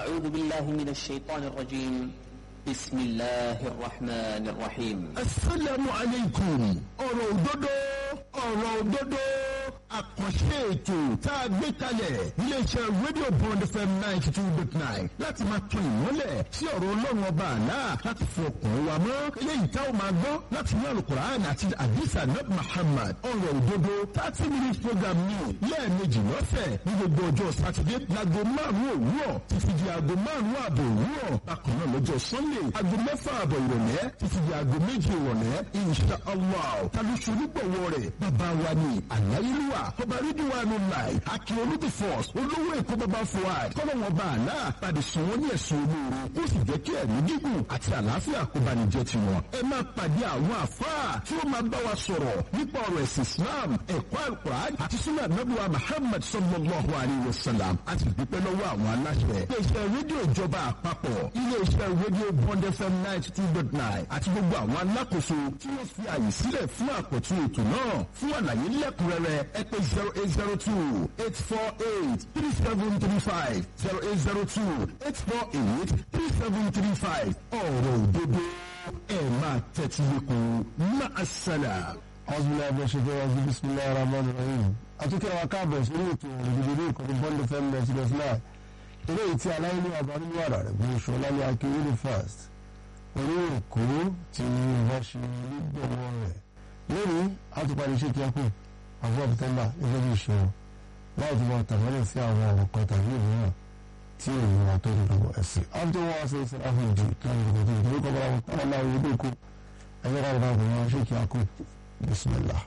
أعوذ بالله من الشيطان الرجيم بسم الله الرحمن الرحيم asalaamu aleykum ọ̀rọ̀ òdodo ọ̀rọ̀ òdodo àkànṣe ètò tá a gbé kalẹ̀ iléeṣẹ́ rédíò bond fm ninety two dot nine láti máa tún ìmọ́lẹ̀ sí ọ̀rọ̀ ọlọ́run ọba àlá láti fi ọkàn wa mọ́ eléyìí tá a máa gbọ́ láti ní alukur'an àti adisa nab muhammad ọ̀rọ̀ òdodo thirty minutes program ní lẹ́ẹ̀mejì lọ́sẹ̀ ní gbogbo ọjọ́ sátidé láago márùn-ún òwúrọ̀ títí di aago márùn-ún ààbò òwúrọ̀ bákan náà lọ́jọ́ sunday aago mẹ́fà ààbọ̀ ìrọ̀lẹ́ títí di aago méjì ìrọ̀lẹ́ insha allah tàbí ṣonígbọ̀wọ́ rẹ̀ bàbá wa ní àláyélúwà ọba rídíwà ní láì akin olùdí force olówó èkó bàbá fuad kọ́lọ́wọ́n bá àlá padì sùn wọ́n ní ẹ̀sùn olóore ó sì jẹ́ kí ẹ̀mí gígùn àti àlàáfíà kó bá ní jẹ́ tiwọn. ẹ máa pàdé àwọn àfáà tí ó máa bá wa sọ̀rọ̀ nípa ọ̀rọ̀ ẹ̀sìn islam ẹ̀kọ́ alukur'an àti sunnah anabuwa muhammad sallallahu alayhi wa sallam àti dúpẹ́ lọ́wọ́ àwọn aláṣẹ. iléeṣẹ́ rédíò ìjọba àpapọ̀ iléeṣẹ́ rédíò bond fm ninety two dot nine àti gbogbo àwọn alákòóso tí wọ́n fi àyè sílẹ̀ fún àkọ́tún ètò náà fún àlàyé lẹ́kùnrẹ́rẹ́ ẹ pé zero eight zero two eight four eight three seven three five zero eight zero two eight four eight three seven three five ọ̀rọ̀ òdodo ẹ̀ máa tẹ́tí lẹ́kùn máa ṣẹlẹ̀. أعوذ بالله من الشيطان الرجيم بسم الله الرحمن الرحيم أتوكل وكابر سورة الجديد كل بند فم نسلسلا ilé ìtí aláìní àbánú wàrà rẹ̀ bí oṣù ọlálẹ́ akéwìrì fast orí èkó tí wọ́n ṣe nígbọ̀wọ́ rẹ̀ lónìí àtúpalẹ̀ iṣẹ́ kíákù àwọn ọ̀bùtẹ́mbà gẹ́gẹ́ bí ìṣòro láì tí wọ́n tàbálẹ̀ sí àwọn ọ̀rọ̀ kan tàbí ìmíràn tí èyí wọn tó dùdú ẹ̀sìn. after one say say ahun ju kí wọ́n dùdú ìdúró kọ́ bọ́lá wọn kọ́ ọ̀la ìwé kú ẹ̀yẹ́ ká bọ́lá wọn ṣe kíákù bismillah.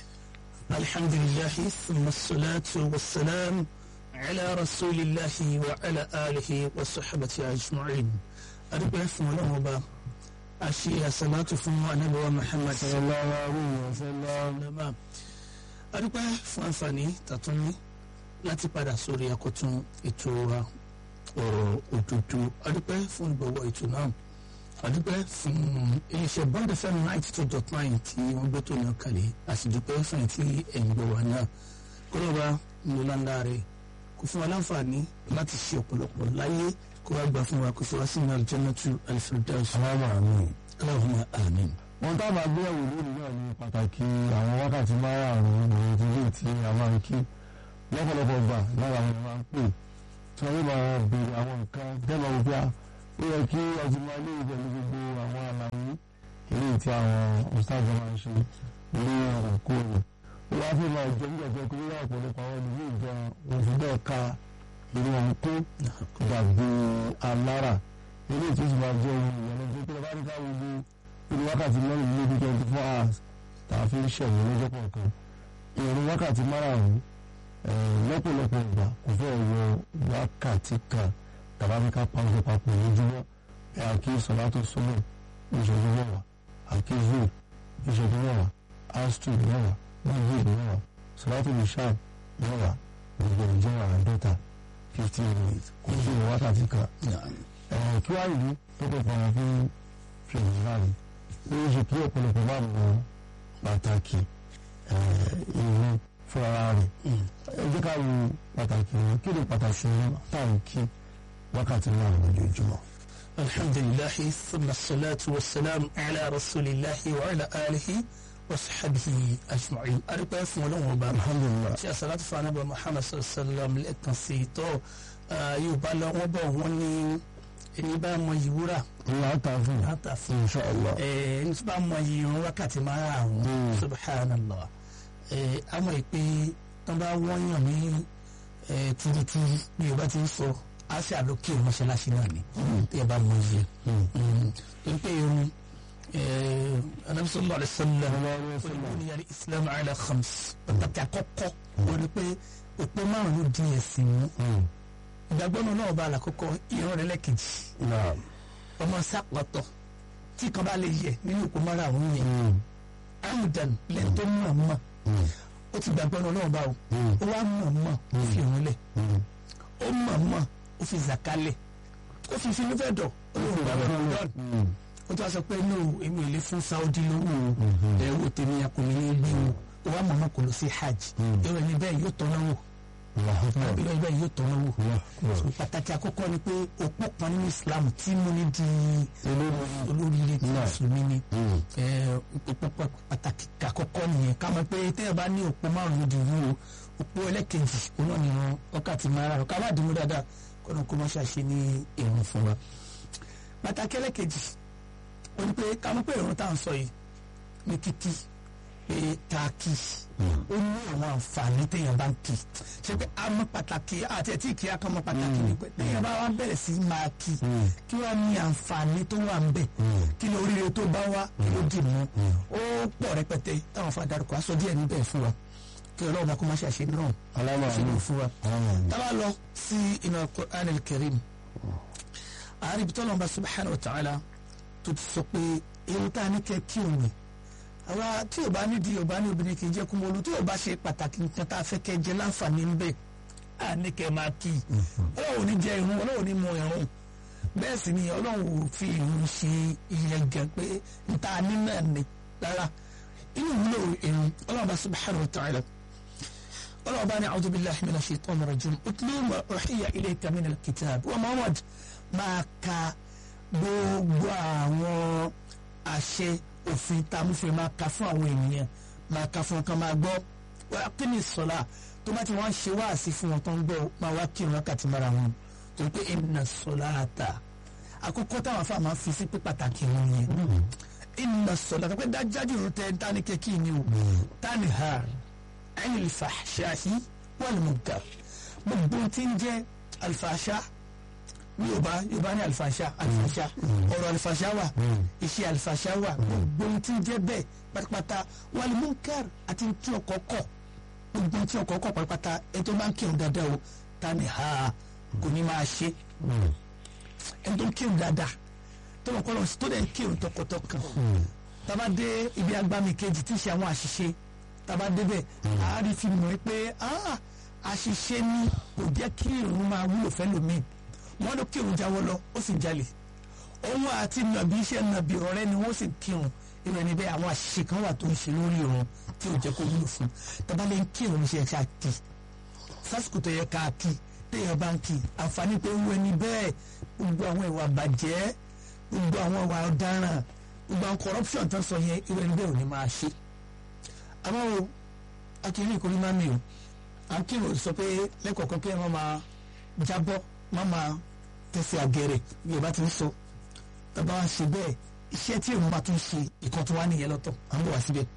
الحمد لله ثم الصلاة والسلام على رسول الله وعلى آله وصحبه أجمعين أدب فون الله أشي الصلاة فون نبي محمد صلى الله عليه وسلم أدب فون فاني تطني láti padà sórí akọtún ètò wa ọ̀rọ̀ òdodo adúpẹ́ fún ìgbọ̀wọ́ ètò náà adúpẹ́ fún iléeṣẹ́ bond fm ninety two dot nine tí wọ́n gbé tó náà kalẹ̀ àsìdúpẹ́ fún ẹ̀tí ẹ̀yìn gbọ̀ wá náà kọ́lọ́ba ńlọ́láńdá rẹ̀ kò fún wa láǹfààní láti ṣe ọ̀pọ̀lọpọ̀ láyé kó wá gbà fún wa kó fi wá sínú aljannatu alfirdaus aláwọ̀ àmì. Allahumma amin. wọn tá a máa gbéyàwó lónìí náà ní pàtàkì àwọn wákàtí márààrún ìròyìn tó lè tí a máa ń kí lọ́pọ̀lọpọ̀ gbà lára àwọn máa ń pè tí wọ́n yóò máa béèrè àwọn nǹkan dẹ́mọ̀ wípé ó yẹ kí ọtí máa lé pẹ̀lú gbogbo àwọn àlàyé eléyìí tí àwọn ọ̀sáàjọ máa ń ṣe ní òkúrò ó wá fẹ́ máa jẹ́ nígbà tó kúrò ọ̀pọ̀lọpọ̀ àwọn ìlú ìjọ òfin bẹ́ẹ̀ ka irú wọn kó dàbí alára eléyìí tó sì máa jẹ́ ohun ìyẹn lọ́jọ́ pé bá ní ká wo bí irú wákàtí mẹ́rin ní ibi twenty four hours tá a fi ń ṣẹ̀wọ̀n lọ́jọ́ kọ̀ọ̀kan ìrìn wákàtí márùn-ún lọ́pọ̀lọpọ̀ ìgbà kò fẹ́ wọ wákàtí kan tàbá fi ká pàṣẹ papọ̀ lójúmọ́ ẹ àkí sọ̀látò sọ́mọ̀ ìṣẹ́jú mẹ́wàá àkí zoo ìṣẹ́jú mẹ́wàá astro mẹ́wàá magid mẹ́wàá sọ̀látò nishab mẹ́wàá gbogbo ìjọ àádọ́ta fifteen minutes kò sí ìwọ wákàtí kan. kí wàá ìlú tó kọ̀ fún àwọn fún fìlì láàrin ó ń ṣe kí ọ̀pọ̀lọpọ̀ máa mọ pàtàkì ìlú fúnra rẹ̀ ẹ jẹ́ ká wo pàtàkì wọn kí ni pàtàkì wọn táwọn kí wákàtí náà lójoojúmọ́. alhamdulilahi thumma salatu wa salam ala rasulillahi wa ala alihi wa sahabihi ajma'in adúpẹ́ fún ọlọ́run ọba alhamdulilah tí a salatu fún anábà muhammad sallam lẹ́ẹ̀kan sí i tọ́ yorùbá lọ wọ́n bọ̀ wọ́n ní ẹni bá mọ yìí wúrà ìyá ta fún láta fún inshallah ẹni tí bá mọ yìí irun wákàtí márùn-ún subhanallah àmọ́ ìpè tán bá wọ́n yàn ní turuturu bí yorùbá ti ń sọ á sì àlókè mọ́ṣáláṣí náà ni tí ẹ bá mọ iye torí pé irun anabi sallallahu alaihi wasallam olùkọ́ni yàrá islam ala khams pàtàkì àkọ́kọ́ wọ́n ní pé òpó márùn-ún di ẹ̀sìn mú ìgbàgbọ́ náà náà bá àlàkọ́kọ́ ìran rẹ̀ lẹ́kejì náà ọmọ sápọ̀tọ̀ tí kan bá lè yẹ nínú òpó márùn-ún yẹn amdan lẹ́yìn tó mọ̀ mọ̀ ó ti gbàgbọ́ náà náà bá o ó wá mọ̀ mọ̀ ó fi òun lẹ̀ ó mọ̀ mọ̀ ó fi zàkálẹ̀ ó fi finú fẹ́ dọ̀ olóhùn bàbá ramadan ó tún wá sọ pé no èmi ò lè fún saudi lówó ẹ wò tèmi akọni ní gbé o ó wá mọ̀ mọ̀ kò lọ sí hajj èrò ẹni bẹ́ẹ̀ yóò tọ́ná wò àbílẹ̀ ibẹ̀ yóò tọ́ lọ́wọ́ so pàtàkì àkọ́kọ́ ni pé òpó kan nínú Islam tí mo ní di olóríire tí mùsùlùmí ni òpó pàtàkì àkọ́kọ́ nìyẹn ká mọ̀ pé tẹ́yẹ̀ bá ní òpó márùn-ún di wúwo òpó ẹlẹ́kejì òun náà nìran wákàtí mara ká má dìmú dáadáa kọ́nà kó má ṣàṣe ní ìrun fún wa pàtàkì ẹlẹ́kejì ó ní pé ká mọ̀ pé ìrun tá à ń sọ yìí ní kíkí pé tá a kí ó ní àwọn àǹfààní téèyàn bá ń kí ṣe pé a mọ̀ pàtàkì àti ẹtí kí a kàn mọ̀ pàtàkì ni pé téèyàn bá wá bẹ̀rẹ̀ sí máa kí kí wọ́n ní àǹfààní tó wà ń bẹ̀ kí ni oríire tó bá wá kí ló dì mú ó pọ̀ rẹpẹtẹ táwọn fún adarúkọ aṣọ díẹ̀ níbẹ̀ fún wa kí ọlọ́run bá kó má ṣe àṣẹ náà ṣe lè fún wa. tábà lọ sí inú Al-Qur'an al-Karim àárín ibi tọ́lọ́mọba subhanahu wa ta'ala tó ti sọ pé ewu tá a ní kẹ́ kí òun ni àwa tí ò bá nídìí ò bá ní obìnrin kì í jẹ́ kúmọ̀lù tí ò bá ṣe pàtàkì nǹkan tá a fẹ́ kẹ́ jẹ láǹfààní ń bẹ̀ á ní kẹ́ máa kí i ọlọ́run ò ní jẹ irun ọlọ́run ò ní mu irun bẹ́ẹ̀ sì ni ọlọ́run ò fi irun ṣe ìyẹn gan pé níta ní náà ni rárá inú ìwúlò irun ọlọ́run bá subhanahu wa ta'ala ọlọ́run bá ní a'udhu billahi minash shaitani rajim utlu ma uhiya ilayka minal kitab wa Muhammad máa ka gbogbo àwọn àṣẹ òfin tá a mú fún ẹ máa ka fún àwọn ènìyàn máa ka fún ọkàn máa gbọ́ wá kí ni sọlá tó bá ti wọ́n ṣe wáàsí fún wọn tó ń gbọ́ máa wá kí wọn kàtí mara wọn torí pé inna salata àkókò táwọn afá máa fi sí pé pàtàkì wọn yẹn inna salata pé dájájú ìrún tẹ tani kẹkí ni o tani ha anil fahshahi wal munkar gbogbo tí ń jẹ́ alfàṣà yorùbá yorùbá ní alifasha alifasha ọ̀rọ̀ alifasha wà iṣẹ́ alifasha wà gbogbo ohun tí ń jẹ́ bẹ́ẹ̀ pátápátá wàlí munkar àti tí ọkọ kọ gbogbo ohun tí ọkọ kọ pátápátá ẹni tó máa ń kírun dáadáa o ta ni ha kò ní máa ṣe ẹni tó ń kírun dáadáa tó lọ kọlọ tó dẹ̀ ń kírun tọkàntọkàn tába dé ibi agbami kejì tí ń ṣe àwọn àṣìṣe tába débẹ̀ àárí fi mọ̀ pé àṣìṣe ni kò jẹ́ kí irun máa wúlò fẹ́ lómi wọn ló kírun jáwọ́ lọ ó sì jalè òun àti nàbí iṣẹ́ nàbí ọ̀rẹ́ ni wọ́n sì kírun ìrìn níbẹ̀ àwọn àṣìṣe kan wà tó ń ṣe lórí irun tí ò jẹ́ kó wúlò fún tabalẹ̀ ń kírun ṣe ká kí sásìkò tó yẹ ká kí téèyàn bá ń kí àǹfààní pé ń wẹni bẹ́ẹ̀ gbogbo àwọn ìwà bàjẹ́ gbogbo àwọn ìwà ọ̀daràn gbogbo àwọn corruption tó ń sọ yẹn ìrìn níbẹ̀ ò ní máa ṣe àmọ́ o akíní ìkórè máa mi o à ń kírun sọ pé lẹ́kọ̀ọ̀kan kí ẹ má máa jábọ́ má máa tẹ̀sí àgẹ̀rẹ̀ bí o bá ti ń sọ bàbá wa ṣe bẹ́ẹ̀ iṣẹ́ tí èèmù bá tún ṣe ìkan tó wá nìyẹn lọ́tọ̀ à ń bọ̀ wá síbẹ̀.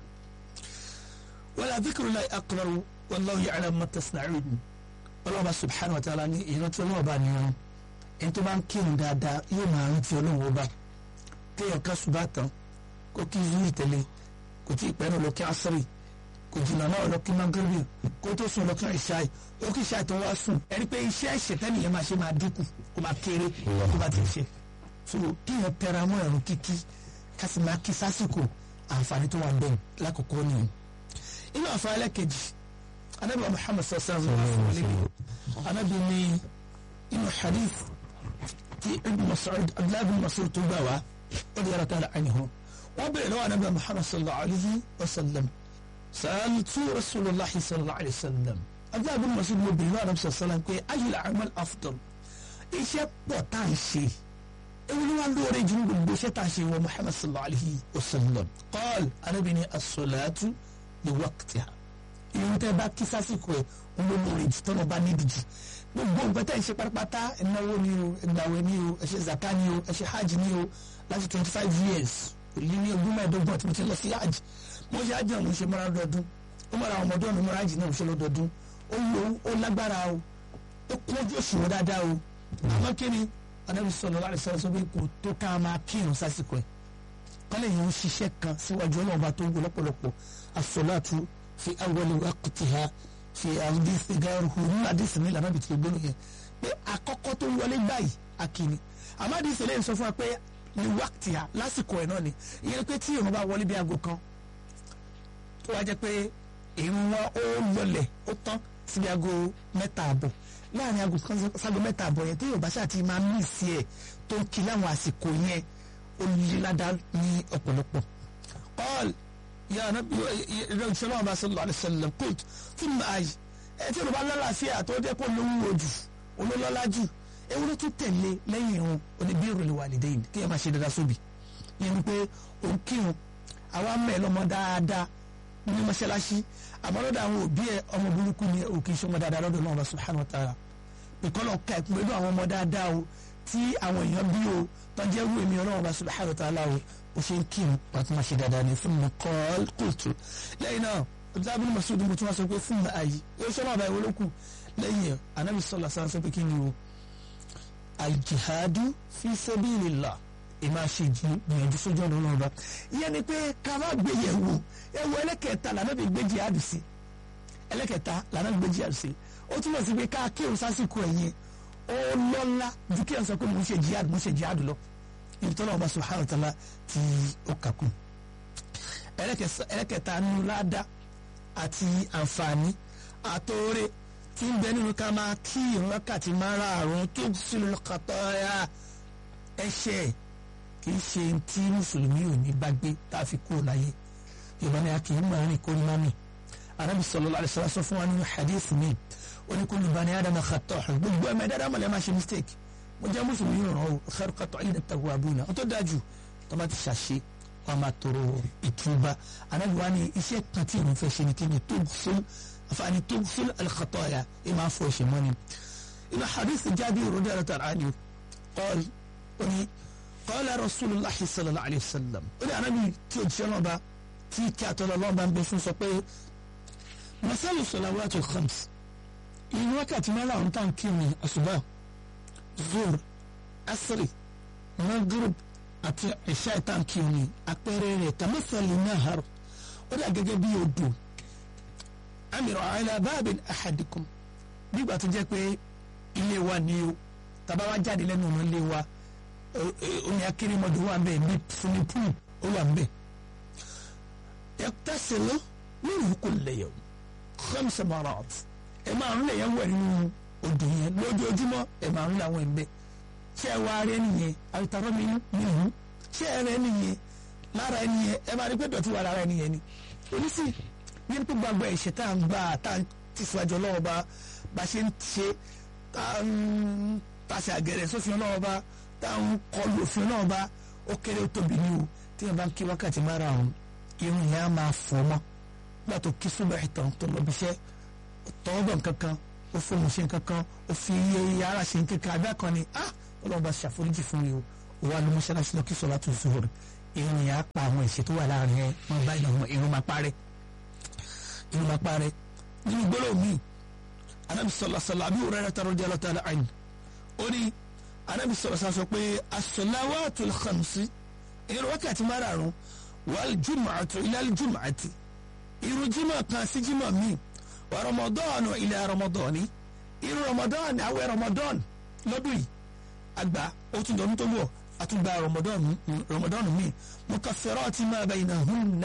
wala dhikrullahi akbar wallahu ya'lamu ma tasna'un ọlọ́ọ̀bá subhanahu wa ta'ala ní ìrántí ọlọ́ọ̀bá ni wọn ẹni tó bá ń kírun dáadáa yóò máa rántí ọlọ́run ọba kéèyàn ká ṣùgbọ́n àtàn kó kí zuri tẹ̀lé kò tí ì pẹ́ náà lọ kí asiri kò jìnnà náà lọ kí magrebi kó tó sùn lọ kí ìṣáì ó kí ìṣáì tó wá sùn ẹni pé iṣẹ́ ìṣẹ̀tẹ́ nìyẹn máa ṣe máa dínkù kó máa kéré kó bá ti ṣe so kíyàn tẹra mọ́ ẹ̀rù kíkí ká sì máa kí sásìkò àǹfààní tó wà ń bẹ̀ lákòókò nìyẹn inú àǹfààní ẹlẹ́kejì anabi muhammad sallallahu alaihi wa sallam anabi ni inú hadith tí ibn Mas'ud abdullahi ibn Mas'ud tó gbà wá ó di yàrá tààlà ànihu wọ́n bẹ̀rẹ̀ lọ́wọ́ anabi muhammad sallallahu alaihi wa sallam سألت رسول الله صلى الله عليه وسلم أبدا بن مسعود بن الله عليه وسلم كي أي العمل أفضل إيش بطانشي أولي ما لوري جنب بوشتاشي ومحمد صلى الله عليه وسلم قال أنا بني الصلاة لوقتها ìyẹn tẹ bá kí sásìkò ẹ ń lọ lórí jù tọ́nà bá níbi jù gbogbo nǹkan tẹ́ ẹ ṣe pátápátá ìnáwó ni o ìgbàwẹ̀ ni o ẹ ṣe zaka ni o ẹ ṣe hajj ni o láti twenty five years èyí ní ogún mẹ́ẹ̀ẹ́dọ́gbọ̀n tí mo ti lọ sí hajj mo ṣe hajj náà mo ṣe mọ́ra lọ́dọọdún ó mọ́ra àwọn ọmọdé ọ̀nà mọ́ra hajj náà mo ṣe lọ́dọọdún ó lo ó lágbára o ó kún ojú òṣùwọ̀n dáadáa o àmọ́ kí ni anábì sọ̀rọ̀ láti sọ̀rọ̀ sọ pé kò tó ká máa kírun sásìkò ẹ̀ kọ́lẹ̀ yẹn ń ṣiṣẹ́ kan síwájú ọlọ́ọ̀bá tó ń gbọ́ lọ́pọ̀lọpọ̀ asọ̀láàtú fi awọ́lẹ̀ waqtiha fi àdìsí gáàrúhù nínú àdìsí ní ìlànà bìtì gbóná yẹn pé àkọ́kọ́ tó wọlé báyìí akíní àmọ́ àdìsí lẹ́yìn sọ fún wa pé ní waqtiha lásìkò ẹ̀ náà ni ìyẹn pé tí ìrun bá wọlé bí aago kan tó wá jẹ́ pé ìrun wọn ó lọlẹ̀ ó tán síbi aago mẹ́ta àbọ̀ láàrin aago kan ságo mẹ́ta àbọ̀ yẹn tí yorùbá ṣáà ti máa mí sí ẹ̀ tó ń kí láwọn àsìkò yẹn ó lé ládàá ní ọ̀pọ̀lọpọ̀ قال يا نبي رسول الله صلى الله عليه وسلم قلت ثم أي ẹ tí olùbá lálàáfíà tó jẹ́ kó lówó ojú olólọ́lá jù ewu ló tún tẹ̀lé lẹ́yìn irun oníbí ìròlé wà lédè yìí kí ẹ máa ṣe dáadáa sóbì ìyẹn ni pé òun kírun àwa mẹ́ lọ́mọ dáadáa ní mọ́ṣáláṣí àmọ́ lọ́dọ̀ àwọn òbí ẹ ọmọ burúkú ni òkè ìṣọmọ dáadáa lọ́dọ̀ náà subhanahu wa ta'ala ìkọlọ̀ ka ẹ̀kún pẹ̀lú àwọn ọmọ dáadáa o tí àwọn èèyàn bí o tọ́jú ẹrú èmi ọlọ́run bá subhanahu wa ta'ala o ó ṣe ń kírun pàtó máa ṣe dáadáa ní fún mi kọ́ kóòtù lẹ́yìn náà ọ̀dàbí ní masudi mo tún wá sọ pé fún mi ààyè yóò ṣọ́nà àbáyé olókù lẹ́yìn ẹ̀ anábì sọ̀lá sáà sọ pé kí ni o aljihadu fi sabilillah ìmáa ṣe ìgbìyànjú sójú ọ̀nà ọlọ́run bá ìyẹn ni pé ká má gbé yẹ̀ wò ẹ̀wọ̀ ẹlẹ́kẹ̀ẹ́ta lànà bí gbé jihad sí ẹlẹ́kẹ̀ẹ́ta lànà bí gbé jihad sí ó túmọ̀ sí pé ká kírun sásìkò ẹ̀yìn ó lọ́lá ju kí ẹ̀ sọ pé mo ń ṣe jihad mo ń ṣe jihad lọ ibi tọ́lá ọba subhanahu wa ta'ala tí ó kàkún ẹlẹ́kẹ̀ẹ́ta nínú ládàá àti àǹfààní àtòrè tí ń bẹ nínú ká máa kí ìrọ́kàtí márààrún tó sílùú kàtọ́ra ẹ̀ṣẹ̀ kì í ṣe tí mùsùlùmí ò ní bá gbé tá a fi kúrò láyé yorùbá ni a kì í máa rìn kó ní mami arábì sallallahu alaihi wasallam sọ fún wa nínú hadith mi ó ní kullu bani adama khata' gbogbo ẹ̀mẹ́ dáadáa mọ̀lẹ́ máa ṣe mistake mo jẹ́ mùsùlùmí ràn ó khairu qata'ina at-tawwabuna ó tó dájú tó bá ti ṣàṣe wọn máa tọrọ ìtúbà anábì wa ni iṣẹ́ kan tí ìrùn fẹ́ ṣe ni kí ni tughsil àfààní tughsil al-khataya ẹ máa fọ ẹ̀ṣẹ̀ mọ́ni inú hadith Jabir radiyallahu anhu qala ó ní qala rasulullah sallallahu alayhi wa sallam ó ní anábì tí o jẹ́ lọ́ba tí kí àtọ́lọ́ lọ́ba ń bẹ fún sọ pé masalu salawatul khams ìrìn wákàtí márùn-ún tá à ń kírun àṣùbà zuhr asri maghrib àti ẹ̀ṣá ìtànkì òní àpẹẹrẹ rẹ̀ kàmẹ́fẹ̀lì nahar ó dà gẹ́gẹ́ bí odò amìrọ̀ ala babin ahadikum nígbà tó jẹ́ pé ilé wa ni o tàbá wa jáde lẹ́nu ọ̀nà ilé wa omi akérèmọdò wà ń bẹ̀ ní swimming pool ó wà ń bẹ̀ yaqtasilu minhu kulla yawm khamsa marat ẹ̀ máa ń lè yẹn wẹ̀ nínú odò yẹn lójoojúmọ́ ẹ̀ máa ń làwọn ẹ̀ ń bẹ̀ ṣé ẹ wá rẹ nìyẹn àwùtarọ mi nìyẹn ṣé ẹ rẹ nìyẹn lára ẹ nìyẹn ẹ máa rí pé dọ̀tí wà lára ẹ nìyẹn ni oníṣì ní ní gbogbo àgbà ẹ̀ṣẹ̀ tá à ń gbà tá à ń tẹ̀síwájú ọlọ́wọ́ bá bá ṣe ń ṣe tá à ń tàṣà àgẹ̀rẹ̀ sófin ọlọ́wọ́ bá tá à ń kọlu òfin ọlọ́wọ́ bá ó kéré ó tóbi ní o tí yẹn bá ń kí wákàtí mára ọ̀hún irun yẹn á máa fọ́ mọ́ nígbà tó kí súnmọ́ ìtàn tó lọ bí iṣẹ́ tọ́wọ́bọ̀ kankan ó fóun ṣe kankan ó fi iye ara ṣe kankan abẹ́ kan ni ah ọlọ́run bá ṣàforíjì fún mi o wà ló mọ́ṣáláṣí lọ kí sọlá tó zuhur irun yẹn á pa àwọn ìṣe tó wà láàrin ẹ wọn bá ìyàwó irun máa parẹ́ irun máa parẹ́ nínú gbọ́dọ̀ mi anabi sọlá sọlá àbí òrẹ́rẹ́ rẹ̀ tàrọ́ di ọlọ́tà àyìn ó ní anabi sọlá sọlá sọ pé as-salawatul khamsi irun wákàtí márààrún wal jumu'atu ila jumu'ati irun jimá kan sí jimá mi wà ramadan ila ramadani irun ramadan àwẹ̀ ramadan lọ́dún yìí agba ó tún dọ̀nù tó wọ̀ àtúgbà rọmọdọ́nù mi mukaffirati ma baynahunna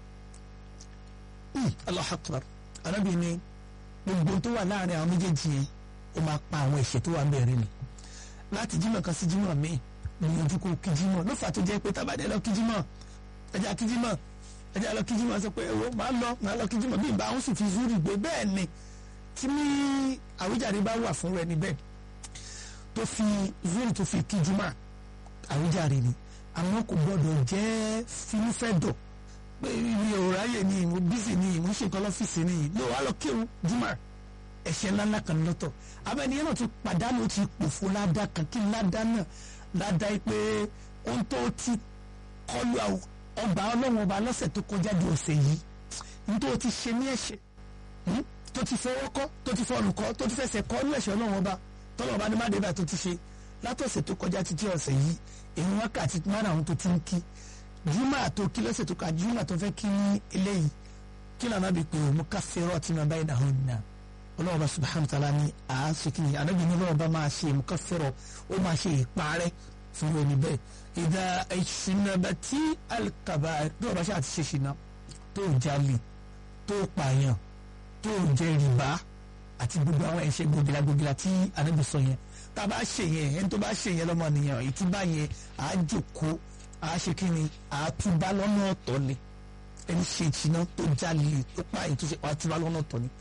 Allahu akbar arábì ni gbogbo tó wà láàrin àwọn méjèèjì yẹn ó máa pa àwọn ẹ̀ṣẹ̀ tó wà bẹ̀rẹ̀ ni láti jímọ̀ kan sí jímọ̀ míì gbìyànjú kó kí jímọ̀ ló fà tó jẹ́ pé tábàdé lọ kí jímọ̀ ẹja kí jímọ̀ ẹja lọ kí jímọ̀ sọ pé ẹ̀rọ máa lọ máa lọ kí jímọ̀ bí ìbá àwọn sì fi zúrì gbé bẹ́ẹ̀ ni tí ní àwíjàre bá wà fún rẹ níbẹ̀ tó fi zuri tó fi kíjúmọ́ àwíjàre ni àwọn kò gbọdọ̀ jẹ́ finúfẹ́dọ̀ pé ibi òráyè ni ìmú bísí ni ìmú ṣèkọ́ lọ́fíìsì ni ló wà lọ kírun jùmọ̀ ẹ̀ṣẹ̀ ńláńlá kan lọ́tọ̀ abẹ́niyẹn náà ti pàdánù ti pòfo ládàá kan kí ládàá náà ládàá pé ohun tó ti kọlu ọgbà ọlọ́run ọba lọ́sẹ̀ tó kọjá di ọ̀sẹ̀ yìí ní tó ti ṣe ní ẹ̀ṣẹ̀ tó ti fọwọ́ kọ́ tó ti fọrùn kọ́ tó ti fẹsẹ̀ kọ́ ní ẹ̀ṣẹ̀ ọlọ́run ọba tọ́lọ̀ ọba ní má débà tó ti ṣe látọ̀sẹ̀ tó kọjá títí ọ̀sẹ̀ yìí èyí wákàtí márùn-ún tó ti ń kí júmọ̀ tó kí lọ́sẹ̀ tó ka júmọ̀ tó fẹ́ kí ní eléyìí kí lànà bí pé òun ká fẹ́rọ̀ tí mo bá yìí dàhùn nà ọlọ́wọ́ bá subhanahu wa ta'ala ní àásìkí ni ànábì ní ọlọ́wọ́ bá máa ṣe mo ká fẹ́rọ̀ ó máa ṣe ìparẹ́ fún ẹni bẹ́ẹ̀ ìdá ìṣìnàbà tí alikaba bí ọba ṣe àti ṣe ṣìnà tó jalè tó pààyàn tó jẹ rìbá àti gbogbo àwọn ẹ̀ṣẹ̀ gbogila gbogila tí ànábì sọ yẹn tá a bá ṣe yẹn ẹni tó bá ṣe yẹn lọ́mọ nìyẹn ìtúbà yẹn à á jòkó à á ṣe kíni à á túbà lọ́nà ọ̀tọ̀ ni ẹni ṣe ìṣìnà tó jalè tó pààyàn tó ṣe à á túbà lọ́nà ọ̀tọ̀ ni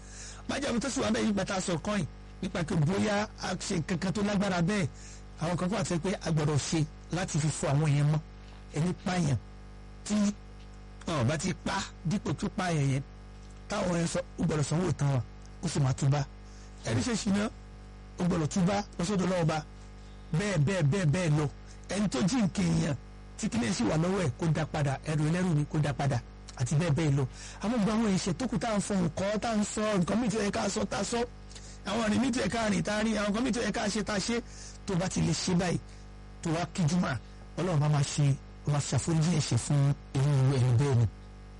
májàmú tó sì wà bẹ́ẹ̀ yìí gbàtà sọ kọ́ìn nípa pé bóyá a ṣe nǹkan kan tó lágbára bẹ́ẹ̀ àwọn kan kọ́ àti pé a gbọ́dọ̀ ṣe láti fi fọ àwọn yẹn mọ́ ẹni pààyàn tí wọn bá ti pa dípò tó pààyàn yẹn táwọn yẹn sọ ó gbọ́dọ̀ sanwó tán wa ó sì máa túbá ẹni ṣe ṣìnà ó gbọ́dọ̀ túbá lọ́sọ̀dọ̀ lọ́wọ́ bá bẹ́ẹ̀ bẹ́ẹ̀ bẹ́ẹ̀ bẹ́ẹ̀ lọ ẹni tó jí nǹkan èèyàn tí kíní ẹ̀ sì wà lọ́wọ́ ẹ̀ kó dá padà ẹrù ẹlẹ́rù ni kó dá padà àti bẹ́ẹ̀ bẹ́ẹ̀ lọ àwọn gbogbo àwọn ìṣe tó kù tá à ń fọ nǹkan tá à ń sọ nǹkan mìíràn tó yẹ ká sọ tá a sọ àwọn ọ̀rìn mìíràn tó yẹ ká rìn tá a rìn àwọn nǹkan mìíràn tó yẹ ká ṣe tá a ṣe tó bá ti lè ṣe báyìí tó wá kíjú mà ọlọ́run bá máa ṣe ó máa ṣàforíjì ẹ̀ṣẹ̀ fún irú ẹ̀rọ bẹ́ẹ̀ ni.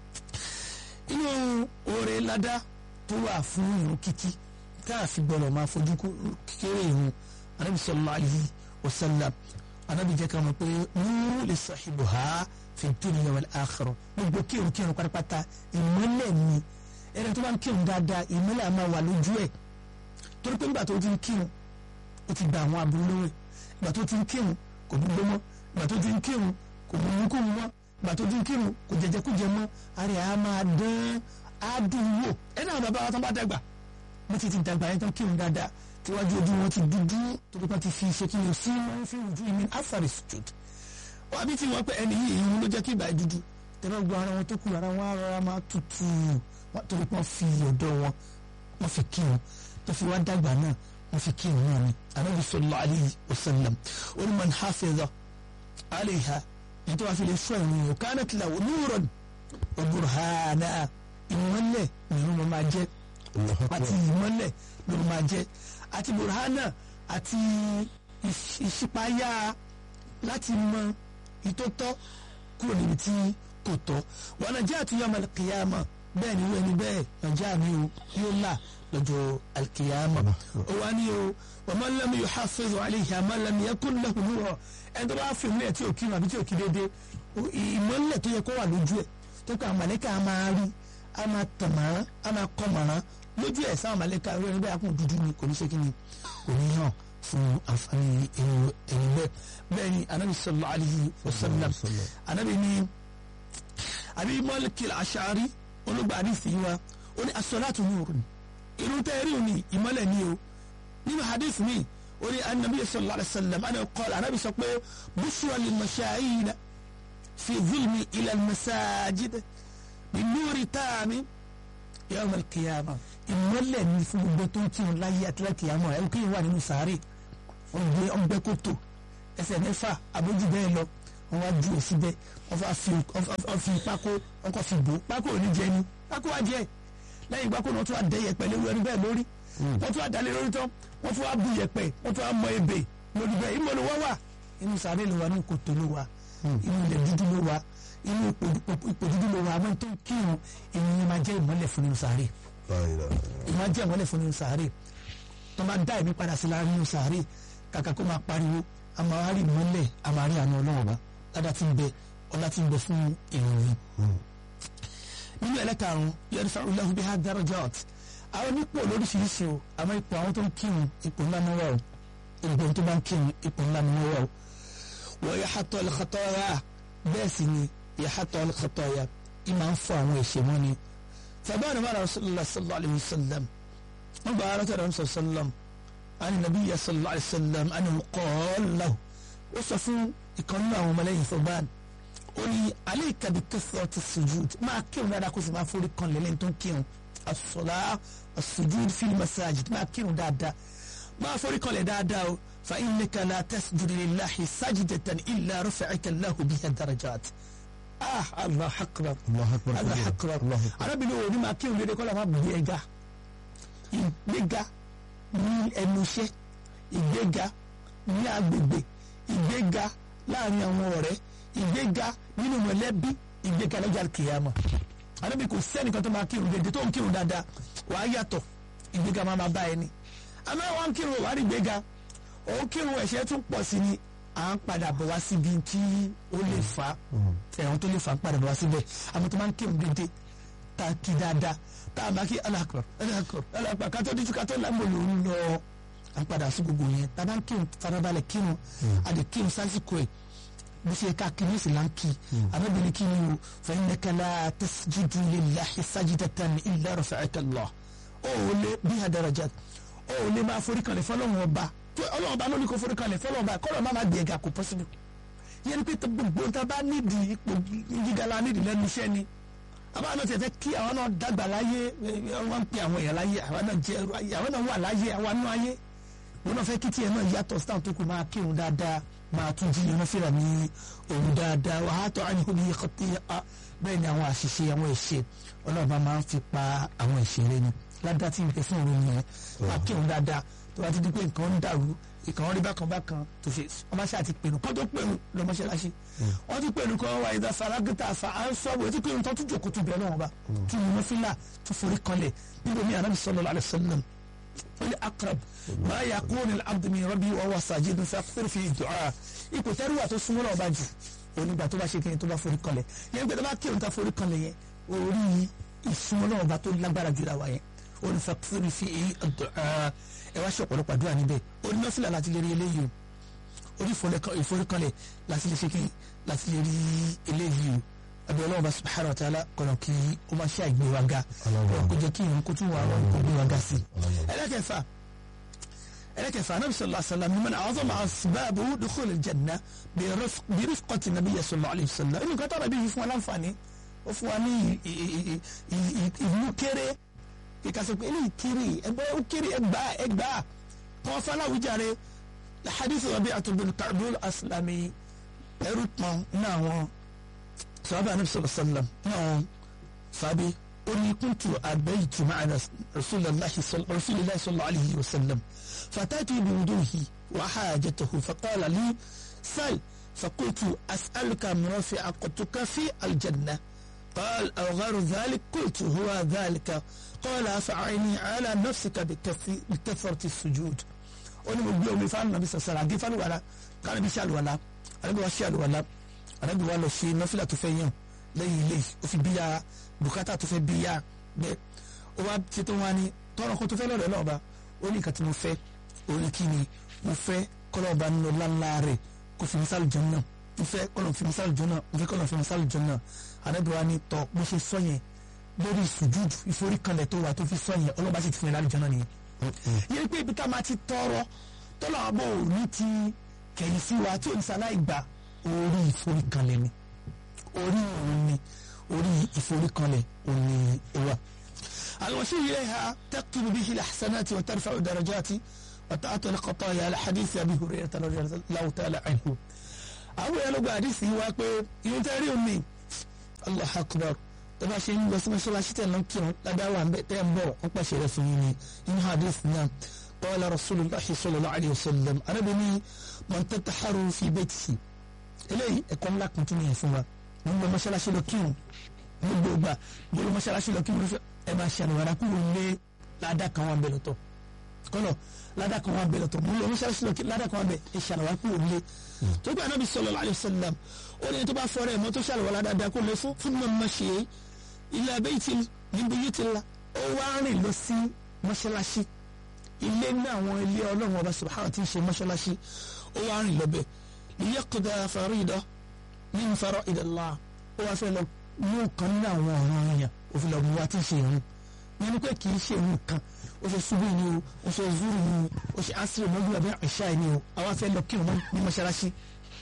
inú oore ládá tó wà fún ìrun kíkí tá a fi gbọ́dọ̀ máa fojú kéré ìrun anábì sallallahu alaihi wasallam anábì jẹ́ ká mọ̀ pé nuru li sahibuha fi dunya wal akhirah gbogbo kírun kírun pátápátá ìmọ́lẹ̀ ni ẹni tó bá ń kírun dáadáa ìmọ́lẹ̀ a máa wà lójú ẹ̀ torí pé nígbà tó ti ń kírun ó ti gba àwọn aburú lọ́wọ́ ẹ̀ ìgbà tó ti ń kírun kò gbogbo mọ́ ìgbà tó ti ń kírun kò gbogbo kó mọ́ ìgbà tó ti ń kírun kò jẹjẹ kó jẹ mọ́ ara ẹ̀ á máa dán á dùn wò ẹ̀ náà bàbá wa tán bá dàgbà wọ́n ti ti dàgbà yẹn tán kírun dáadáa tíwájú ojú wọn ti dúdú torí pé ti fi ṣe kí ni sí wọn fi ojú ìmí afari sujud wọ́n àbí tí wọ́n pẹ́ ẹni yìí ìhun ló jẹ́ kí ìgbà yẹn dúdú tẹ́lẹ̀ gbọ́ ara wọn tó kù ara wọn á rọra máa tutù wọ́n torí pé wọ́n fi ọ̀dọ́ wọn wọ́n fi kírun tó fi wá dàgbà náà wọ́n fi kírun náà ni anabi sallallahu alayhi wa sallam oní man hafiza alayha ní tó wá fi lè sọ ìrìn yìí kanat lahu nuran wa burhana ìmọ́lẹ̀ nínú ló máa jẹ́ àti ìmọ́lẹ̀ ló máa jẹ́ àti burhana àti ìṣípayá láti mọ ìtótọ́ kúrò níbi tí kò tọ́ wọn náà jẹ́ àtúnyàmọ kìyàmọ bẹ́ẹ̀ ni wọ́n ẹni bẹ́ẹ̀ nàìjíríà mi ò yóò là lọ́jọ́ alkiyama ó wá ní o wa man lam yuhafiz alayha man lam yakun lahu nur ẹni tó bá fi mílẹ̀ tí ò kí àbí tí ò kí dédé ìmọ̀lẹ̀ tó yẹ kó wà lójú ẹ̀ tó kọ́ àmàlẹ́kà á máa rí á máa tàn mọ́rán á máa kọ́ mọ́rán lójú ẹ̀ sáwọn àmàlẹ́kà rẹ̀ níbẹ̀ àkùn dúdú ni kò ní ṣe kí ni kò ní hàn fún àǹfààní ẹ̀yìn bẹ́ẹ̀ bẹ́ẹ̀ ni anabi sallallahu alayhi wa sallam anabi ni àbí mọ́lẹ́kìlá aṣáárí olùgbà àdìsí wa ó ní asọ́láàtù nurun irun tẹ́ rí òní ìmọ́lẹ̀ ni o nínú hadith mi ó ní anabi sallallahu alayhi wa sallam ana qala anabi sọ pé bushra lil mashayina fi zulmi ila al masajid bi nuri taami yawm al qiyama ìmọ́lẹ̀ ni fún gbogbo tó ń tìrun láyé àti láti àmọ́ ẹ̀ kí n wà nínú sàárè ọ̀gbẹ́ ọ̀gbẹ́ kòtò ẹsẹ̀ mẹ́fà àbójú bẹ́ẹ̀ lọ wọ́n wá ju èsì bẹ́ẹ̀ wọ́n fà fi wọ́n fi pákó wọ́n kọ́ fi bò pákó ò ní jẹ ni pákó wá jẹ lẹ́yìn pákó náà tún wá dẹ yẹ̀pẹ̀ lórí ẹni bẹ́ẹ̀ lórí wọ́n tún wá dalẹ̀ lórí tán wọ́n tún wá bu yẹ̀pẹ̀ wọ́n tún wá mọ ebè lórí bẹ́ẹ̀ ìmọ̀ ló wá wà inú sàárè ló wà ní kòtò ló wà inú ilẹ̀ dúdú ló wà inú ipò dúdú ló wà àmọ́ tó kírun ènìyàn máa jẹ́ ìmọ́lẹ̀ fún inú sàárè ìmọ̀ jẹ́ ìmọ́lẹ̀ fún inú sàárè tó máa dá ẹ̀mí padà sí láàrin inú sàárè kàkà kó máa pariwo a máa rí ìmọ́lẹ̀ a máa rí àánú ọlọ́run bá ládàá tí ń bẹ ọlá tí ń bẹ fún ìròyìn. nínú ẹlẹ́karùn-ún yẹn fẹ́ ọlọ́run bí i darajat àwọn onípò lóríṣiríṣi o àmọ́ ipò àwọn tó ń kírun ipò ńlá ni wọ́n o ìgbò tó bá ń kírun ipò ńlá ni wọ́n o. wọ́n yà hàtọ́ al-khataya bẹ́ẹ̀ sì ni yà hàtọ́ al-khataya ìmọ̀ ń fọ àwọn ẹ̀ṣẹ̀ wọn ni. fàbáwọn mara rasulillah sallallahu alayhi wa sallam wọ́n gba ara tẹ̀lé rasulillah sallam ani nabiyya sallallahu alayhi wa sallam ani qala ó sọ fún ìkànnì àwọn ọmọlẹ́yìn fọban ó ní alayka bi kathrati sujud máa kírun dáadáa kó sì máa forí kan lẹ́lẹ́yìn tó ń kírun as-salah as-sujud fil masajid máa kírun dáadáa máa forí kan lẹ̀ dáadáa o fa innaka la tasjudu lillahi sajdatan illa rafa'aka Allahu biha darajat ah allah akbar allah akbar arábìnrin òní máa kírun lédè kọ́lá máa bí ẹ̀ga ìgbéga ní ẹnu iṣẹ́ ìgbéga ní agbègbè ìgbéga láàrin àwọn ọ̀rẹ́ ìgbéga nínú mọ̀lẹ́bí ìgbéga lọ́jà kìyàmọ̀ àdébí kò sẹ́nìkan tó máa kírun dédé tó ń kírun dáadáa wàá yàtọ̀ ìgbéga máa máa bá ẹni àmọ́ wọn ń kírun wàá rí ìgbéga òun kírun ẹ̀ṣẹ̀ tún pọ̀ sí ni à ń padà bọ̀ wá síbi tí ó lè fa ẹ̀wọ̀n tó lè fa ń padà bọ̀ wá síbẹ̀ àmọ́ tó máa ń kírun dédé tá a kí dáadáa tá a bá kí alákọ̀ọ́ alákọ̀ọ́ alákọ̀ọ́ kátó díjú kátó lámò ló ń lọ à ń padà sí gbogbo yẹn tá a bá ń kírun farabalẹ̀ kírun a lè kírun sásìkò ẹ̀ bí ṣe ká kí ní sì là ń kí arábìnrin kí ni o fa innaka la tasjudu lillahi sajdatan illa rafa'aka Allah ó ò lè bí àdàràjà ó ò lè máa forí kanlẹ̀ fọlọ́run ọba tó ọlọ́run ọba ló ní kó forí kanlẹ̀ fọlọ́run ọba kọ́lọ́ má má gbé ẹ̀gà kò possible yẹn ni pé gbogbo ta bá nídìí ipò gíga la nídìí lẹ́nu iṣẹ́ ni àbá náà tẹ̀fẹ́ kí àwọn náà dàgbà láyé wọ́n ń pe àwọn èèyàn láyé àwọn náà jẹ́ ẹrú ayé àwọn náà wà láyé àwọn náà ayé wọn náà fẹ́ kí tiẹ̀ náà yàtọ̀ sítáwọn tó kù máa kírun dáadáa máa tún jí irun fìlà ní òun dáadáa wàá tọ́ àyìnkú ní kọ́tí bẹ́ẹ̀ ni àwọn àṣìṣe àwọn ẹ̀ṣẹ̀ ọlọ́ọ̀bá máa ń fi pa àwọn ẹ̀ṣẹ̀ rẹ ni ládàá tí n pè fún òun yẹn máa kírun dáadáa tó bá ti di pé nǹkan ń dàrú ìkàn rí bákan bákan tó ṣe ọmọ ṣáà ti pèrò kó tó pèrò lọ mọ́ṣáláṣí wọ́n ti pèrò kọ́ wa ìdá faragita fa à ń sọ́ọ̀bù etí pèrò tó tún jòkó tún bẹ̀rẹ̀ wọn bá tún yìí mọ́fílà tún forí kanlẹ̀ níbo mi ànábì sallallahu alaihi wasallam wọ́n ní akrab máa yà kó ní abdumi rabi wa wa sajidun fa fẹ́rẹ̀ fi du'a ipò tẹ́rù wà tó súnmọ́ náà bá jù onígbà tó bá ṣe kí ni tó bá forí kanlẹ̀ yẹn gbẹdẹ bá kírun tá forí kanlẹ̀ yẹn orí ìsúnmọ́ náà bá tó lágbára jù láwa yẹn onífà fẹ́rẹ̀ fi du'a ẹ wá ṣe ọ̀pọ̀lọpọ̀ àdúrà níbẹ̀ onímọ̀fìlà láti lè rí eléyìí o orí ìforíkanlẹ̀ láti lè ṣe kí láti lè rí eléyìí o àbí ọlọ́run bá subhanahu wa ta'ala kọ̀nà kí ó máa ṣe àìgbé wa ga kó jẹ́ kí ìrún kó tún wà wọn kó gbé wa ga sí i. ẹlẹ́kẹ̀fà ẹlẹ́kẹ̀fà anabi sallallahu alayhi wa sallam man a'zama asbabu dukhul al-janna bi rifqati nabiyyi sallallahu alayhi wa sallam inú kátà nàbí yìí fún wa láǹfààní ó fún wa ní ìlú kéré kíkà sọ pé eléyìí kiri ẹgbẹ́ ó kiri ẹgbà ẹgbà wọn fọlá wíjàre hadith Rabi'ah bin Ka'b al-Aslami ẹrú pọn náà wọn sọ́ọ́bà anabi sallallahu alayhi wa sallam náà fàbí ó ní kuntu abaytu ma'ana rasulillahi sallallahu alayhi wa sallam fatatu bi wuduhi wa hajatahu faqala li sal فقلت أسألك مرافقتك في الجنة قال أو غير ذلك قلت هو ذلك قال فأعني على نفسك بكثرة السجود oni mo gbé omi fáwọn nàbí sọsọrọ àgé fáwọn wàrà káwọn ibi ṣàlù wàlà àrẹ́bí wa ṣàlù wàlà àrẹ́bí wa lọ ṣe nọ́fìlà tó fẹ́ yàn lẹ́yìn ilé ó fi bíyà bùkátà tó fẹ́ bíyà bẹ́ẹ̀ ó wá ṣe tó wá ní tọrọ kó tó fẹ́ lọ́dọ̀ náà bá ó ní nǹkan tí mo fẹ́ ó ní kí ni mo fẹ́ kọ́lọ́ọ̀bá nínú láńlá rẹ̀ kó fi mísàlù jọ náà mo fẹ́ kọ́lọ́ọ̀ fi mísàlù jọ náà mo fẹ́ kọ́lọ́ọ̀ fi mísàlù jọ náà àrẹ́bí wa ní tọ́ bó ṣe sọ yẹn lórí ìsùjúdù ìforíkanlẹ̀ tó wà tó fi sọ yẹn ọlọ́ba sì ti fún yẹn lálùjọ náà nìyẹn yẹn pé ibi tá a máa ti tọrọ tọ́lọ̀ àbọ̀ òní ti kẹ̀yìn sí wa tí oníṣàlàyé gbà orí ìforíkanlẹ̀ ni orí òun ni orí ìforíkanlẹ̀ òun ni ó wà. الوسيلة إليها تكتب به الأحسنات وترفع درجات وتعطي الخطايا على حديث أبي هريرة رضي الله تعالى عنه. àwọn yẹn ló gba àdìsí wa pé ìyẹn tẹ́ rí omi allah akbar tó bá ṣe ń lọ sí mọ́ṣáláṣí tẹ̀ lọ́n kírun lábẹ́ àwọn àbẹ̀ tẹ́ ń bọ̀ wọ́n pàṣẹ rẹ̀ fún yín ni inú àdìsí náà qala rasulullahi sallallahu alayhi wa sallam arábìnrin man tataharu fi baytihi eléyìí ẹ̀kọ́ ńlá kan tún yẹn fún wa mo ń lọ mọ́ṣáláṣí lọ kírun gbogbo gbà mo lọ mọ́ṣáláṣí lọ kírun ẹ máa ṣe àlùwàrà kúrò lé ládàá kan wà ń bẹ lọ́tọ̀ kọ́lọ̀ ládàá kan wà ń bẹ lọ́tọ̀ mo lọ mọ́ṣáláṣí lọ kírun ládàá kan wà ń bẹ ẹ ṣe àlùwàrà kúrò lé tó gbà Ànábì sallallahu alayhi wa sallam ó ní tó bá fọ́rẹ́ ẹ̀ mọ́ tó ṣàlùwàrà dáadáa kó lè fún fún mọ́ mọ́ ṣe é ilé abẹ́yìtì níbi yìí ti la ó wá rìn lọ sí mọ́ṣáláṣí ilé ní àwọn ilé ọlọ́run ọba subhanahu ti ń ṣe mọ́ṣáláṣí ó wá rìn lọ́bẹ̀ liyaqda farida min fara'idillah ó wá fẹ́ lọ mú kan nínú àwọn ọ̀ràn èèyàn òfin lọ́ọ́ mú wa ti ń ṣe ìrún yẹn ni pé kì í ṣe ìrún kan ó ṣe ṣubú ni o ó ṣe zuru ni o ó ṣe asiri mọ́jú àbí ìṣá ni o àwa fẹ́ lọ kírun ní mọ́ṣáláṣí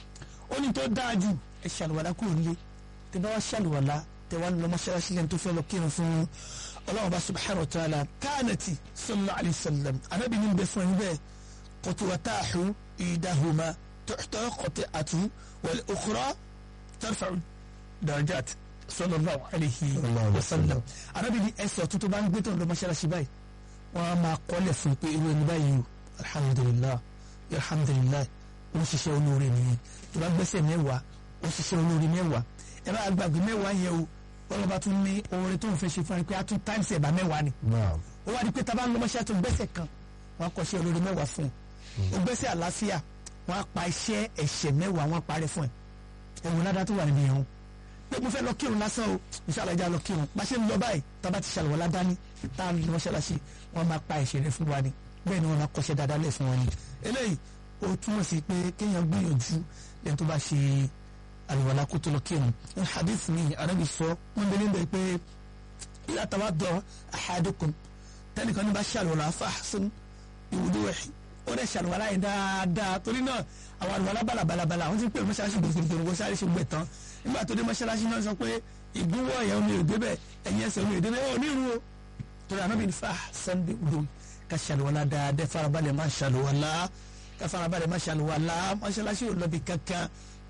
ó ní tó dáa jù ẹ ṣàlùwàlá kúrò nílé tẹ bá wá ṣàlùwàlá tẹ wá lọ mọ́ṣáláṣí lẹ́nu tó fẹ́ lọ kírun fún ọlọ́run bá subhanahu wa ta'ala káànàtì sallallahu alayhi wa sallam anábì ní bẹ fún ẹni bẹ́ẹ̀ kòtùwàtàhù ìdáhùmá tọ́tọ́ kọ̀tẹ́ àtú wal ukhra tarfa'u darajat sallallahu alayhi wa sallam anábì ní ẹsẹ̀ tuntun bá ń gbé tó ń lọ mọ́ṣáláṣí báyìí wọ́n á máa kọ́lẹ̀ fún pé irú ẹni báyìí o alhamdulilah alhamdulilah wọ́n ṣiṣẹ́ olóore nìyẹn tó bá gbẹ́sẹ̀ mẹ́wàá wọ́n ṣiṣẹ́ olóore mẹ́wàá ẹ bá gbàgbé mẹ́wàá yẹn o wọ́n bá tún ní oore tó ń fẹ́ ṣe fún ẹ pé a tún times ẹ̀ bá mẹ́wàá ni ó wá di pé tábà ń lọ mọ́ṣẹ́ tó gbẹ́sẹ̀ kan wọ́n á kọ́ ṣe olóore mẹ́wàá fún ẹ ó gbẹ́sẹ̀ àlàáfíà wọ́n á pa iṣẹ́ ẹ̀ṣẹ̀ mẹ́wàá wọ́n á parẹ́ fún ẹ ẹ̀wọ̀n ládàá tó wà níbi ìrun pé mo fẹ́ lọ kírun lásán o inshallah ìjà lọ kírun bá ṣe ń lọ báyìí tábà ti ṣàlùwọ́ ládání tá a lọ mọ́ṣáláṣí wọ́n máa pa ẹ̀ṣẹ̀ rẹ fún wa ni bẹ́ẹ̀ ni wọ́n máa kọ́ṣẹ́ dáadáa lẹ̀ fún wa ni eléyìí ó túmọ̀ sí pé kéèyàn gbìyànjú lẹ́yìn tó bá ṣe àlùwàlá kó tó lọ kírun ní hadith mi arábì sọ wọn bẹ níbẹ̀ pé ìlà tawadda ahadukum tẹnìkan ní bá ṣàlùwàlá fàásùn ìwúdó ẹ̀ ó dẹ̀ ṣàlùwàlá yẹn dáadáa torí náà àwọn àlùwàlá balabalabala àwọn tí ń pè ní mọ́ṣáláṣí gbòǹgbòǹgbò kó sáré ṣe gbẹ̀ tán nígbà tó dé mọ́ṣáláṣí náà sọ pé ìgúnwọ̀ yẹn omi ò débẹ̀ ẹ̀yìn ẹsẹ̀ omi ò débẹ̀ ó ní irun o torí àná mi ní fa sunday udo ká ṣàlùwàlá dáadáa farabalẹ̀ má ṣàlùwàlá ká farabalẹ̀ má ṣàlùwàlá mọ́ṣáláṣí ò lọ bí kankan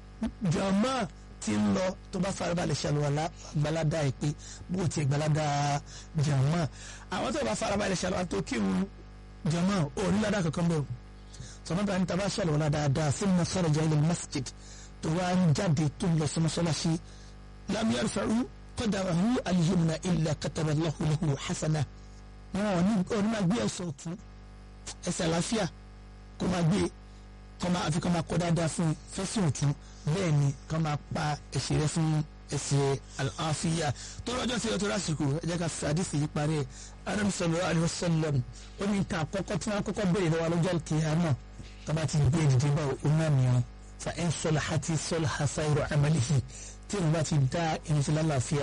jọ̀mọ́ ti ń lọ tó bá farabalẹ̀ ṣàlùwàlá gbalada ẹ̀ pé bó ti gbalada jọ̀mọ́ àwọn tó bá farabalẹ̀ ṣàlùwàlá tó kírun jọ̀mọ́ ò ní ládàá kankan bẹ́ẹ̀ o sọmọdé ní taba ṣàlùwàlá dáadáa sí ní sọ̀rọ̀jà ilẹ̀ masjid tó wá ń jáde tó ń lọ sí mọ́ṣáláṣí lam yarfa'u qadamahu al-yumna illa kataba Allahu lahu hasana wọn ò ní ò ní máa gbé ẹsẹ̀ ọ̀tún ẹsẹ̀ àlàáfíà kó máa gbé kọ́ máa àfi kọ́ máa kọ́ dáadáa fún fẹ́sìn ọ̀tún bẹ́ẹ̀ ni kọ́ máa pa ẹ̀ṣẹ̀ rẹ fún ẹ̀ṣẹ̀ àlàáfíà tó lọ́jọ́ sí ọtọ́ lásìkò ẹ jẹ́ ká fi àdìsí yìí parí ẹ̀ adam sallallahu alaihi wasallam ó ní nǹkan àkọ́kọ́ tí wọ́n kọ́kọ́ béèrè lọ́wọ́ lọ́jọ́ kìíyàmọ̀ tó bá ti gbé ìdíje bá òun náà mìíràn fa in salahati salaha sairu amalihi tí wọ́n bá ti dá ìrìn sí lálàáfíà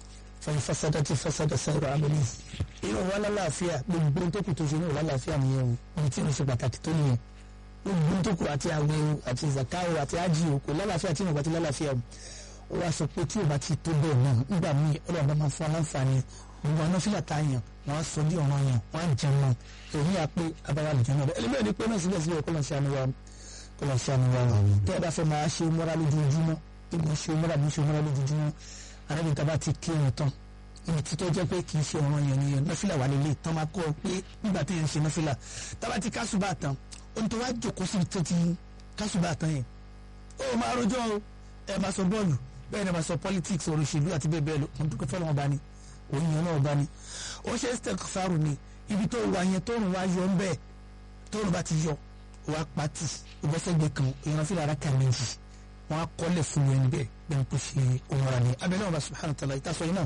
fa in fasadati fasada sairu amalihi irun wa lálàáfíà gbogbo tó kù tó ṣe ní ìwà lálàáfíà nìyẹn o ní tí wọ́n ṣe pàtàkì tó nìyẹn gbogbo tó kù àti àwẹ̀ o àti zakawo àti ájì o kò lálàáfíà tí wọ́n bá ti lálàáfíà o ó wá sọ pé tí o bá ti tó bẹ́ẹ̀ náà nígbà míì ọlọ́run bá máa fún aláǹfààní gbogbo àwọn fílà tá a yàn wọ́n á sọ bí ọ̀ràn yàn wọ́n á jẹun náà èyí á pé abáwá lè jẹun náà ẹlẹ́gbẹ́ ni pé náà síbẹ̀síbẹ̀ kọ́ lọ́n ṣe àníwá kọ́ lọ́n ṣe àníwá tẹ́ ẹ bá fẹ́ máa ṣe mọ́ra lójoojúmọ́ bí mo ṣe mọ́ra bí mo ṣe mọ́ra lójoojúmọ́ arábìnrin tá a bá ti kírun tán ibi títọ́ jẹ́ pé kì í ṣe ọ̀ràn yẹn nìyẹn nọ́fìlà wà lélẹ̀ tán máa kọ́ pé nígbà tí yẹn ń ṣe nọ́fìlà tá a bá ti kásùbà tán ohun tó wá jòkó sí tó ti kásùbà tán yẹn ó máa rojọ́ o ẹ máa sọ bọ́ọ̀lù bẹ́ẹ̀ ni máa sọ politics ọ̀rọ̀ òṣèlú àti bẹ́ẹ̀ bẹ́ẹ̀ lọ ohun tó kọ́ fẹ́ lọ́wọ́ bá ní òun yẹn náà bá ní ó ṣe istighfaru ni ibi tó wà yẹn tó rùn wá yọ ń bẹ́ẹ̀ tó rùn bá ti yọ wá pati ìbọ́sẹ̀gbẹ̀ kan èèyàn fi lára kà méjì wọn á kọ́lẹ̀ fún wọn bẹ́ẹ̀ bẹ́ẹ̀ kó ṣe ohun ara ni abẹ́lẹ́ wọn bá subhanahu wa ta'ala ìtasọ yìí náà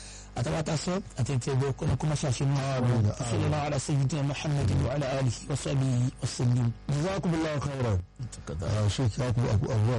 أتواتصل أتيتي بكم كما شاشنا صلى الله على سيدنا محمد وعلى آله وصحبه وسلم jazakumullahu khairan. ṣé kí a kú àbúrò